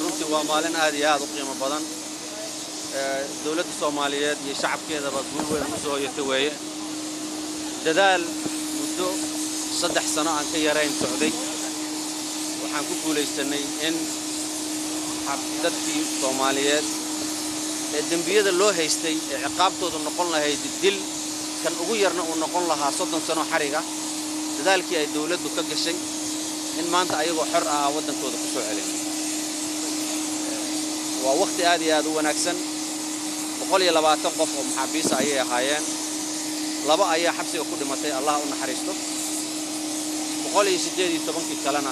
runtii waa maalin aad iyo aad u qiimo badan dowladda soomaaliyeed iyo shacabkeedaba guul weyn u soo hoyata weeye dadaal muddo saddex sano aan ka yarayn socday waxaan ku guulaysannay in dadkii soomaaliyeed ee dembiyada loo haystay ee ciqaabtoodu noqon lahayd dil kan ugu yarna uu noqon lahaa soddon sano xariga dadaalkii ay dawladdu ka gashay in maanta ayagoo xor ah aan waddankooda ku soo celin waa wakhti aad iyo aad u wanaagsan boqol iyo labaatan qof oo maxaabiisa ayay ahaayeen laba ayaa xabsiga ku dhimatay allah u naxariisto boqol iyo siddeed iyo tobankii kalena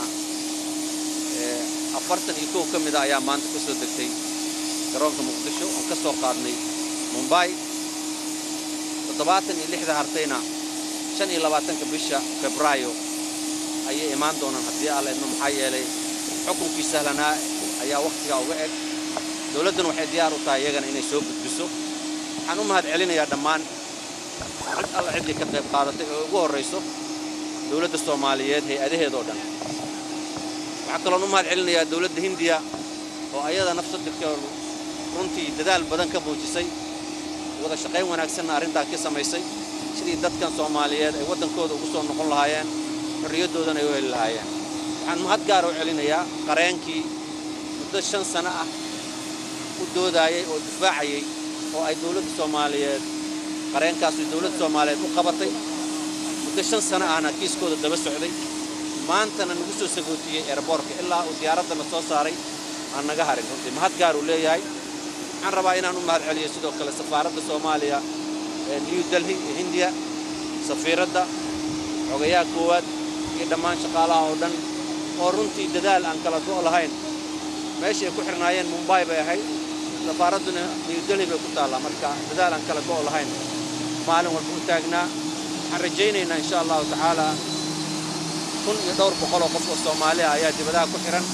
afartan iyo kow ka mida ayaa maanta ka soo degtay garoonka muqdisho oon ka soo qaadnay mumbai toddobaatan iyo lixda hartayna shan iyo labaatanka bisha febraayo ayay imaan doonaan haddii alla idmo maxaa yeelay xukunkii sahlanaa ayaa wakhtigaa uga eg dawladduna waxay diyaar u tahay iyagana inay soo gudbiso waxaan u mahad celinayaa dhammaan cid alla ciddii ka qayb qaadatay oo ugu horrayso dawladda soomaaliyeed hay-adaheedoo dhan waxaa kaloon u mahad celinayaa dawladda hindiya oo ayada nafsadirkeedu runtii dadaal badan ka muujisay wada shaqayn wanaagsanna arrintaa ka samaysay sidii dadkan soomaaliyeed ay waddankooda ugu soo noqon lahaayeen xorriyaddoodana ay u heli lahaayeen waxaan mahad gaara u celinayaa qareenkii muddo shan sano ah u doodaayay oo difaacayay oo ay dawladda soomaaliyeed qareenkaasu dawladda soomaaliyeed u qabatay muddo shan sano ahna kiiskooda daba socday maantana nagu soo sagootiyey eerboorka ilaa uu diyaaraddana soo saaray aan naga harin runtii mahad gaar uu leeyahay waxaan rabaa inaan u mahad celiyo sidoo kale safaaradda soomaaliya ee new delhi ee hindiya safiiradda xogayaha koowaad iyo dhammaan shaqaalaha oo dhan oo runtii dadaal aan kala go' lahayn meeshay ku xirnaayeen mumbai bay ahayd safaaradduna new delhi bay ku taallaa marka dadaal aan kala go' lahayn maalin walba u taagnaa waxaan rajaynaynaa insha allahu tacaalaa kun iyo dhowr boqol oo qof oo soomaaliya ayaa dibadaha ku xihan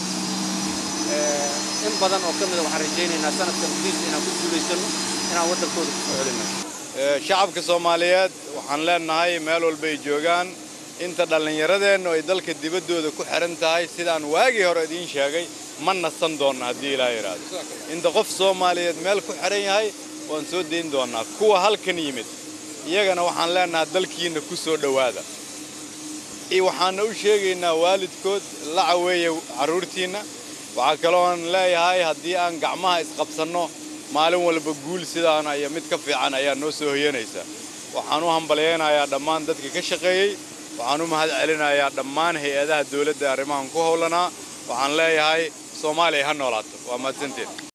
in badan oo ka mida waxaan rajaynaynaa sanadkan gudihiisa inaan ku guulaysanno inaan waddankooda ku soo celinno shacabka soomaaliyeed waxaan leenahay meel walbay joogaan inta dhallinyaradeennu ay dalka dibaddooda ku xihan tahay sidaan waagii hore idiin sheegay ma nasan doonna haddii ilaa yidhaahdo inta qof soomaaliyeed meel ku xihan yahay waan soo dayn doonnaa kuwa halkan yimid iyagana waxaan leenahay dalkiinna ku soo dhowaada waxaanna u sheegaynaa waalidkood la caweeya carruurtiinna waxaa kalooan leeyahay haddii aan gacmaha isqabsanno maalin walba guul sidaana iyo mid ka fiican ayaa noo soo hoyanaysa waxaan u hambalyaynayaa dhammaan dadka ka shaqeeyey waxaan u mahad celinayaa dhammaan hay-adaha dawladda arrimahan ku howlanaa waxaan leeyahay soomaaliya ha noolaato waa mahadsanteen